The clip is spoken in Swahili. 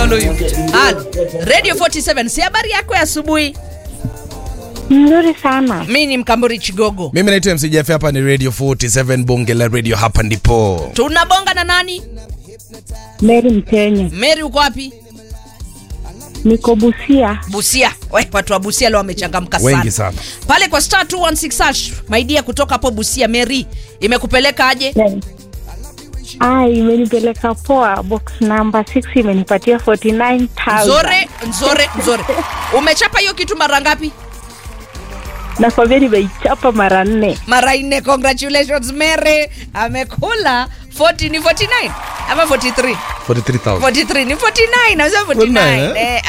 call huyu. Halo. Radio 47, si habari yako ya asubuhi? Nzuri sana. Mimi ni Mkamburi Chigogo. Mimi naitwa MC Jeff, hapa ni Radio 47 Bonge la Radio, hapa ndipo. Tunabonga na nani? Mary Mkenya. Mary uko wapi? Niko Busia. Busia. We, watu wa Busia leo wamechangamka sana. Wengi sana. Pale kwa star 216 hash, my dear kutoka hapo Busia Mary, imekupeleka aje? Ah, imenipeleka poa. Box number 6 imenipatia 49,000. Nzore, nzore, nzore. Umechapa hiyo kitu mara ngapi? Nakwambia nimeichapa mara nne. Mara nne. Congratulations Mary. Amekula 40 ni 49 ama 43? 43,000. 43 ni 49, nasema 49. 49, eh? Eh,